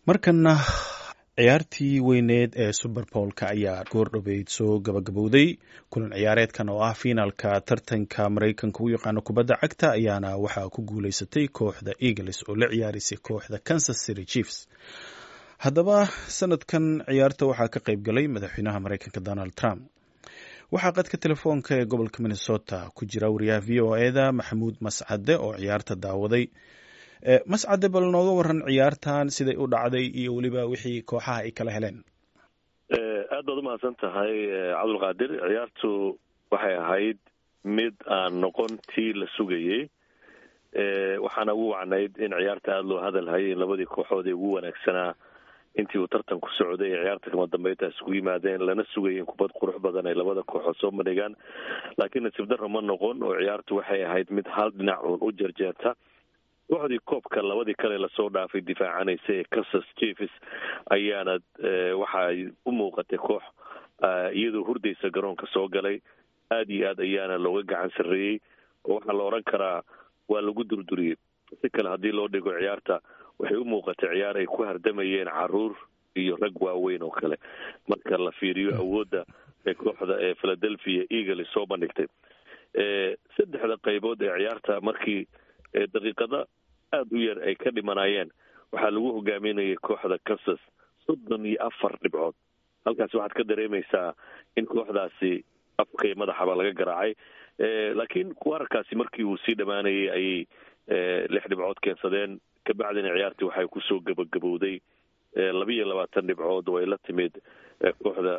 markana ciyaartii weyneed ee suberbolka ayaa goordhoweyd soo gabagabowday kulan ciyaareedkan oo ah fiinaalka tartanka maraykanka u yaqaano kubadda cagta ayaana waxaa ku guuleysatay kooxda eagles oo la ciyaarisay kooxda kansas city chiefs haddaba sanadkan ciyaarta waxaa ka qayb galay madaxweynaha maraykanka donald trump waxaa qadka telefoonka ee gobolka minnesota ku jira wariyaha v o eda maxamuud mascade oo ciyaarta daawaday mascade bal nooga waran ciyaartan siday u dhacday iyo weliba wixii kooxaha ay kala heleen aad baad umahadsan tahay cabdulqaadir ciyaartu waxay ahayd mid aan noqon tii la sugayey waxaana ugu wacnayd in ciyaarta aada loo hadalhayay in labadii kooxood ee ugu wanaagsanaa intii uu tartanku socday ee ciyaarta kama dambeynta isugu yimaadeen lana sugayay in kubad qurux badan ay labada kooxood soo bandhigaan laakiin nasiib darro ma noqon oo ciyaartu waxay ahayd mid hal dhinac uun u jarjeerta kooxdii koobka labadii kale lasoo dhaafay difaacanaysa ee kansas chiefs ayaana waxay u muuqatay koox iyadoo hurdaysa garoonka soo galay aada iyo aad ayaana looga gacan sarreeyey oo waxaa la odhan karaa waa lagu durduriyey si kale haddii loo dhigo ciyaarta waxay u muuqatay ciyaar ay ku hardamayeen caruur iyo rag waaweyn oo kale marka la fiiriyo awoodda ee kooxda ee philadelphia eagles soo bandhigtay saddexda qaybood ee ciyaarta markii daqiiqada aada u yar ay ka dhimanayeen waxaa lagu hogaaminayay kooxda kansas soddon iyo afar dhibcood halkaasi waxaad ka dareemaysaa in kooxdaasi afka iyo madaxaba laga garaacay laakiin wararkaasi markii uu sii dhammaanayay ayay lix dhibcood keensadeen kabacdina ciyaartii waxay kusoo gabagabowday labiiyo labaatan dhibcood oo ay la timid kooxda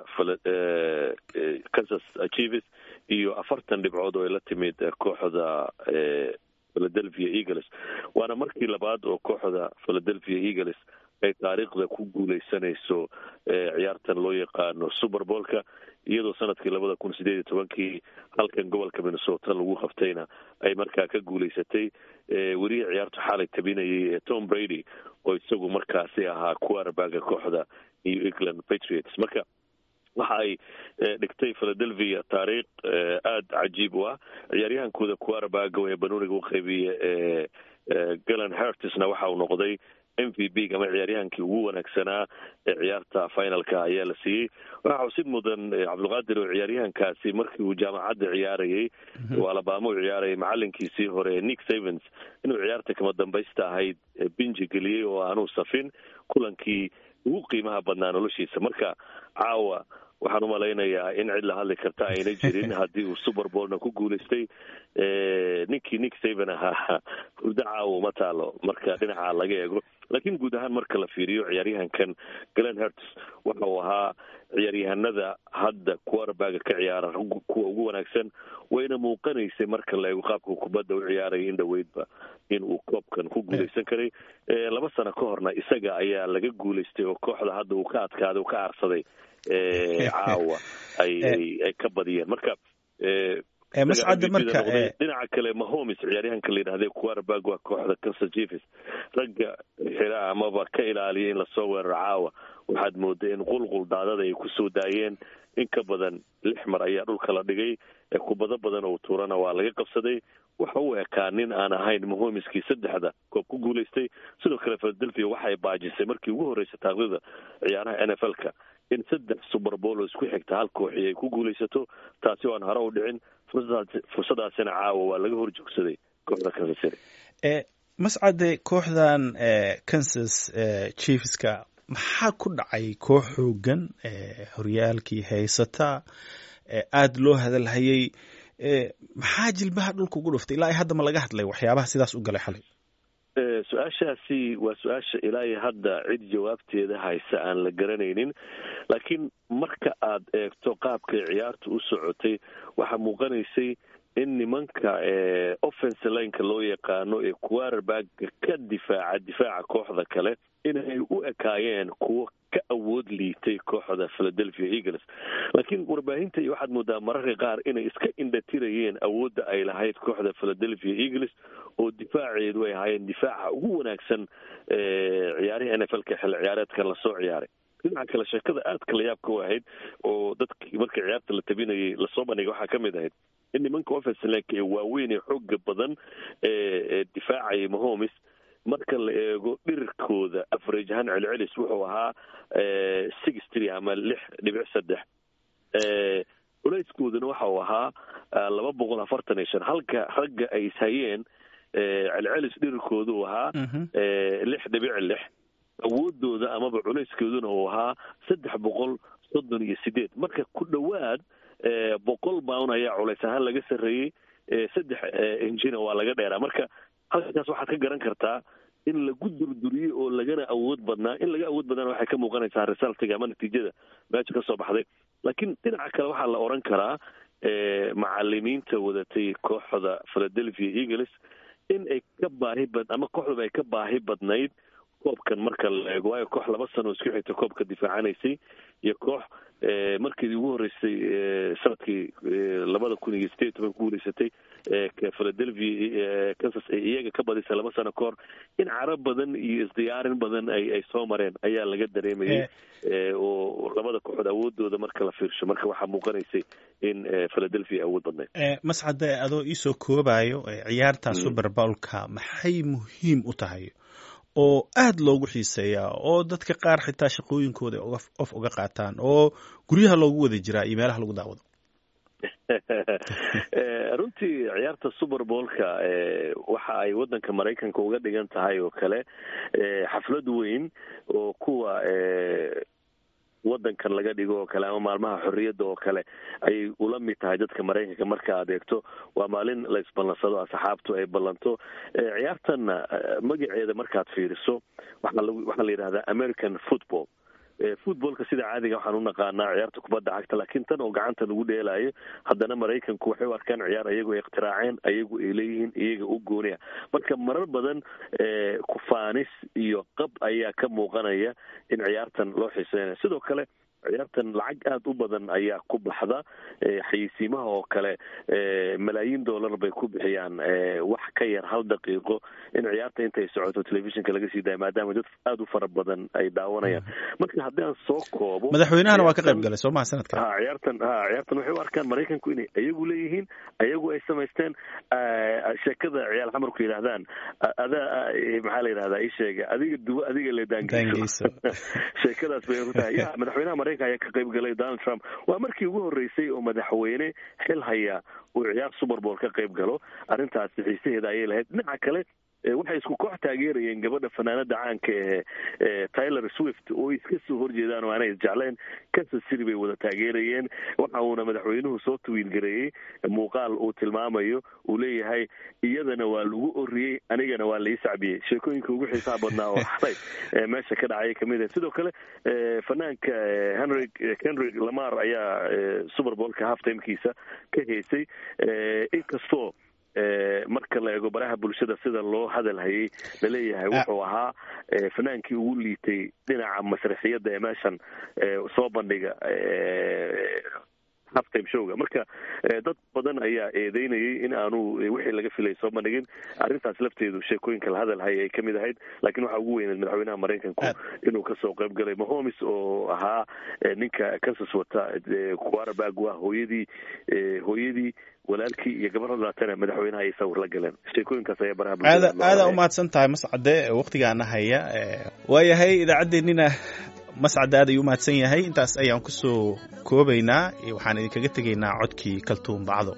kansas chiefs iyo afartan dhibcood oo ay la timid kooxda philadelphia eagles waana markii labaad oo kooxda philadelphia eagles ay taariikhda ku guuleysanayso ciyaartan loo yaqaano superbolka iyadoo sanadkii labada kun sideed iyo tobankii halkan gobolka minnesota lagu qabtayna ay markaa ka guuleysatay welihii ciyaartu xaalay tabinayay ee tom brady oo isagu markaasi ahaa quarterbaga kooxda new england patriots marka waxa ay dhigtay philadelphia taariikh aada cajiib u ah ciyaaryahankooda quarterbaga ee banooniga u qaybiya ee galen hertisna waxa uu noqday m v b ama ciyaaryahankii ugu wanaagsanaa ee ciyaarta finalka ayaa la siiyey waxaa xusid mudan cabdulqaadir oo ciyaaryahankaasi markii uu jaamacadda ciyaarayay oo alabama u ciyaarayay macalinkiisii hore nick savens inuu ciyaarta kama dambaysta ahayd binji geliyey oo aanuu safin kulankii ugu qiimaha badnaa noloshiisa marka caawa waxaan u malaynayaa in cid la hadli karta ayna jirin haddii uu superbolna ku guulaystay ninkii nick saven ahaa hurdo caawa ma taalo marka dhinaca laga eego laakiin guud ahaan marka la fiiriyo ciyaaryahankan glen herts waxa uu ahaa ciyaaryahanada hadda quarterbaga ka ciyaara kuwa ugu wanaagsan wayna muuqanaysay marka la eego qaabka kubadda u ciyaaraya in dhoweydba in uu koobkan ku guuleysan karay laba sano ka horna isaga ayaa laga guulaystay oo kooxda hadda uu ka adkaaday uu ka aarsaday caawa ay ka badiyeen marka mascade marka dhinaca kale mahomes ciyaaryahanka la yidhahda quarterback waa kooxda kansas chiefs ragga xira amaba ka ilaaliya in lasoo weeraro caawa waxaad mooday in qulqul daadada ay kusoo daayeen in ka badan lix mar ayaa dhulka la dhigay kubado badan oo tuurana waa laga qabsaday waxa uu ekaa nin aan ahayn mahomeskii saddexda koob ku guulaystay sidoo kale philadelphia waxay baajisay markii ugu horreysay taaqdida ciyaaraha n f l-ka in saddex superbol oo isku xigta hal kooxi ay ku guulaysato taasi oo aan hore u dhicin fursadaasina caawa waa laga hor joogsaday kooxda kansas city mascade kooxdan kansas chiefska maxaa ku dhacay koox xoogan horyaalkii haysata aada loo hadalhayay maxaa jilbaha dhulka ugu dhuftay ilaa hadda ma laga hadlay waxyaabaha sidaas u galay xalay su-aashaasi waa su-aasha ilaa iyo hadda cid jawaabteeda haysa aan la garanaynin laakiin marka aad eegto qaabkay ciyaartu u socotay waxaa muuqanaysay in nimanka offense lineka loo yaqaano ee quarterbaga ka difaaca difaaca kooxda kale inay u ekaayeen kuwo ka awood liitay kooxda philadelphia eagles laakiin warbaahinta iyo waxaad moodaa mararka qaar inay iska indhatirayeen awoodda ay lahayd kooxda philadelphia eagles oo difaaceedu ay ahaayeen difaaca ugu wanaagsan ciyaarihii n f l-ka xilli ciyaareedkan lasoo ciyaaray dhinaca kale sheekada aadka la yaabka u ahayd oo dadkii marka ciyaarta la tabinayay lasoo bandhigay waxaa ka mid ahayd in nimanka offensilank ee waaweyn ee xooga badan ee difaacaya mahomes marka la eego dhirkooda average ahaan celcelis wuxuu ahaa six three ama lix dhibic saddex culayskoodana waxa uu ahaa laba boqol afartan iyo shan halka ragga ay ishayeen celcelis dhirkooda uu ahaa lix dhibic lix awoodooda amaba culayskeeduna uu ahaa saddex boqol soddon iyo sideed marka ku dhowaad boqol bound ayaa culays ahaan laga sarreeyey saddex injina waa laga dheeraa marka halkaas waxaad ka garan kartaa in lagu durduriyey oo lagana awood badnaa in laga awood badnaana waxay ka muuqanaysaa resultiga ama natiijada meesha ka soo baxday laakiin dhinaca kale waxaa la odhan karaa macalimiinta wadatay kooxda philadelphia eagles in ay ka baahi bad ama kooxdaba ay ka baahi badnayd koobkan marka la eego waayo koox laba sano isku xigta koobka difaacanaysay iyo koox markeedii ugu horreysay sanadkii labada kun iyo sideed toban ku guuleysatay philadelphia kansas ay iyaga ka badisay laba sano kahor in carab badan iyo isdiyaarin badan ay ay soo mareen ayaa laga dareemayay oo labada kooxood awoodooda marka la fiirsho marka waxaa muuqanaysay in philadelphia awood badnayd mascade adoo iisoo koobayo ciyaarta super bowlka maxay muhiim u tahay oo aada loogu xiiseeyaa oo dadka qaar xitaa shaqooyinkooda of uga qaataan oo guryaha loogu wada jiraa iyo meelaha lagu daawado runtii ciyaarta super boolka waxa ay waddanka maraykanka uga dhigan tahay oo kale xaflad weyn oo kuwa waddankan laga dhigo oo kale ama maalmaha xorriyadda oo kale ayay ula mid tahay dadka maraykanka marka aad eegto waa maalin la isballansado asxaabtu ay ballanto ciyaartanna magaceeda markaad fiiriso waxaa la yidhahdaa american football footballka sida caadiga waxaan u naqaanaa ciyaarta kubadda cagta laakiin tan oo gacanta lagu dheelaayo haddana maraykanku waxay u arkaan ciyaar ayagu ay ikhtiraaceen ayagu ay leeyihiin iyaga u gooniya marka marar badan kufaanis iyo qab ayaa ka muuqanaya in ciyaartan loo xiiseynaya sidoo kale ciyaartan lacag aada u badan ayaa ku baxda xayeysiimaha oo kale malaayiin dollar bay ku bixiyaan wax ka yar hal daqiiqo in ciyaarta intay socoto telefishinka laga sii daaya maadaama dad aada u fara badan ay daawanayaan marka haddii aan soo koobo madaxweynahana waa ka qayb galay soo maha sanadkan ha ciyaartan ha ciyaartan waxay u arkaan maraykanku inay ayagu leeyihiin ayagu ay samaysteen sheekada ciyaal xamarku yidhaahdaan adaa maxaa la yidhahdaa ii sheega adiga duwo adiga le daangeyso sheekadaas bay ku tahay ya madaxweynaha maraykanka ayaa ka qayb galay donald trump waa markii ugu horreysay oo madaxweyne xil haya uu ciyaar super bowl ka qayb galo arrintaasi xiisaheeda ayay lahayd dhinaca kale waxay isku koox taageerayeen gabadha fanaanada caanka ee tyler swift oo iska soo horjeedaan oo aanay isjecleen kansas city bay wada taageerayeen waxa uuna madaxweynuhu soo tawiilgareeyey muuqaal uu tilmaamayo uu leeyahay iyadana waa lagu oriyey anigana waa lai sacbiyey sheekooyinka ugu xiisaha badnaa oo xalay meesha ka dhacaya kamid ah sidoo kale fanaanka henry henry lamar ayaa super bowlka half timekiisa ka heysay inkastoo marka la eego baraha bulshada sida loo hadal hayay laleeyahay wuxuu ahaa fanaankii ugu liitay dhinaca masraxiyadda ee meeshan soo bandhiga halftime showga marka dad badan ayaa eedeynayay in aanu wixii laga filay soo bandhigin arrintaas lafteedu sheekooyinka la hadal hayay ay ka mid ahayd laakiin waxaa ugu weyneed madaxweynaha maraykanku inuu kasoo qayb galay mahomes oo ahaa ninka kansas wata quarterback waa hooyadii hooyadii walaalkii iyo gabaradaatana madaxweynaha ay sawir la galeen sheekooyinkaas ayaa baraha aada aada umahadsan tahay mascade waktigaana haya waayahay idaacaddeenina mascade aad ayuu umahadsan yahay intaas ayaan kusoo koobaynaa waxaan idinkaga tegaynaa codkii kaltuun bacdo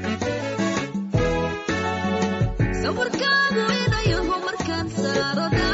sawirkaagu inayaho markaan saaro